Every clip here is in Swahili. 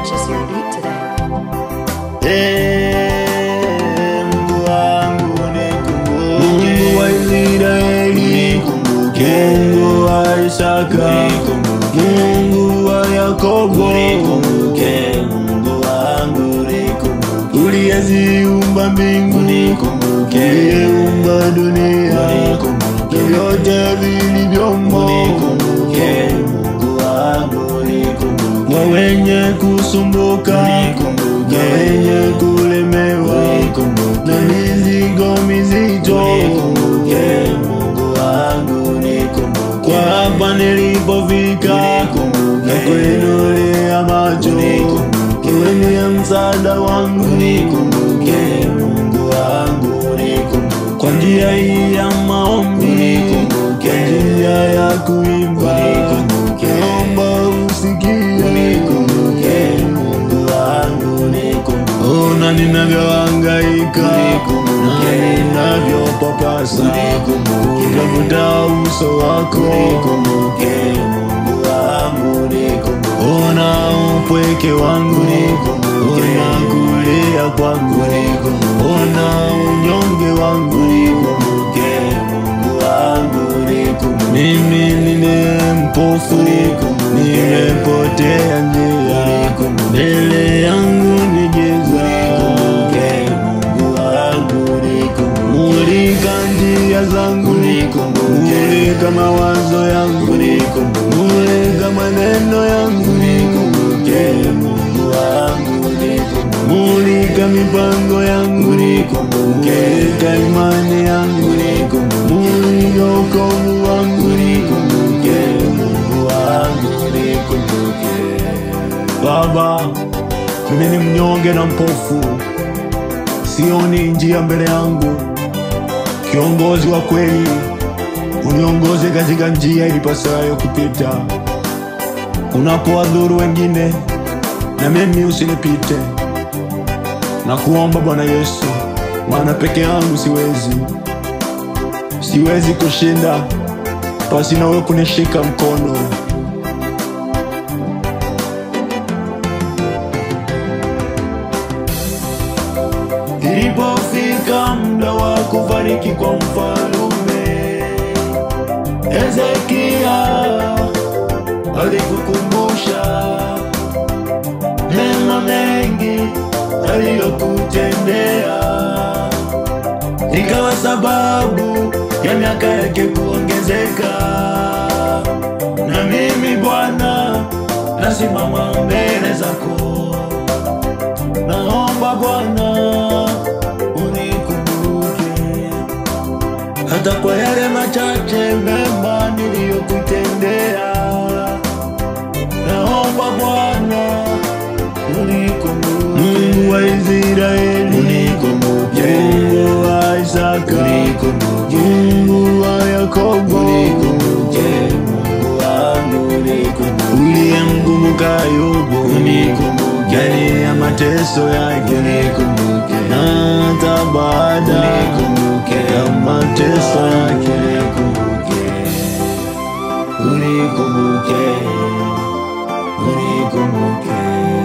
purchase your beat today. Eh, Mungu wangu nikumbuke. Mungu wa Israeli, Mungu wa Isaka, Mungu wa Yakobo, uliyeziumba mbingu, uliyeumba dunia, vyote vilivyomo, kwa wenye kusumbuka, na wenye kulemewa, na mizigo mizito, kwa hapa nilipofika, na kuinulia macho, wewe ndiye msaada wangu, kwa njia hii ya maombi, kwa njia ya kuimba, naomba usikie ona ninavyohangaika na ninavyopapasa kutafuta uso wako ona upweke wangu ona kulia kwangu ona unyonge wangu mimi nile mpofu nimepotea njia mbele yangu ni giza mulika njia zangu mulika mawazo yangu mulika maneno yangu mulika mipango yangu mulika imani yangu mulika ukovu wangu Baba, mimi ni mnyonge na mpofu, sioni njia mbele yangu. Kiongozi wa kweli, uniongoze katika njia ilipasayo kupita. Unapowadhuru wengine, na mimi usinipite. Na kuomba Bwana Yesu, maana peke yangu siwezi, siwezi kushinda pasi na wewe kunishika mkono. Ilipofika muda wa kufariki kwa mfalume Hezekia alikukumbusha mema mengi aliyokutendea, ikawa sababu ya miaka yake kuongezeka. Na mimi Bwana nasimama mbele zako naomba Bwana unikumbuke hata kwa yale machache mema niliyokutendea. Naomba Bwana unikumbuke. Mungu wa Israeli, unikumbuke. Mungu wa Isaka, unikumbuke. Mungu wa Yakobo, unikumbuke. Mungu wangu unikumbuke. Uliyemkumbuka Ayubu, unikumbuke. Ndani ya mateso yake, unikumbuke. Na hata baada ya mateso yake, unikumbuke. Unikumbuke. Unikumbuke.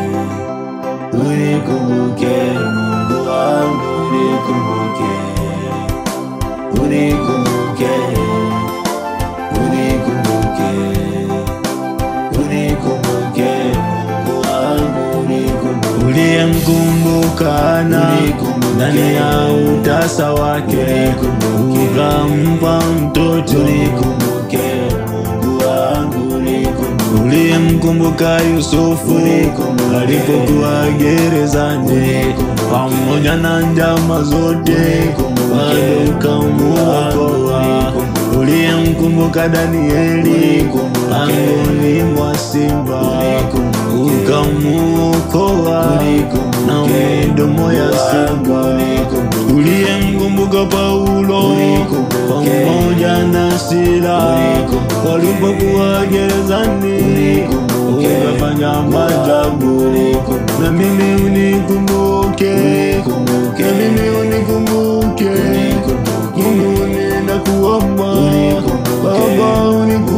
Unikumbuke Mungu wangu unikumbuke Unikumbuke Unikumbuke Unikumbuke Mungu wangu unikumbuke Uliyemkumbuka na ndani ya utasa wake ukampa mtoto Unikumbuke Mungu wangu unikumbuke Uliyemkumbuka Yusufu alipokuwa gerezani pamoja na njama zote bado ukamuokoa. Uliyemkumbuka Danieli pangoni mwa simba ukamuokoa na midomo ya simba. Uliyemkumbuka Paulo pamoja na Sila walipokuwa gerezani ukafanya maajabu, na mimi unikumbuke, na mimi unikumbuke, Mungu ninakuomba Baba unikumbuke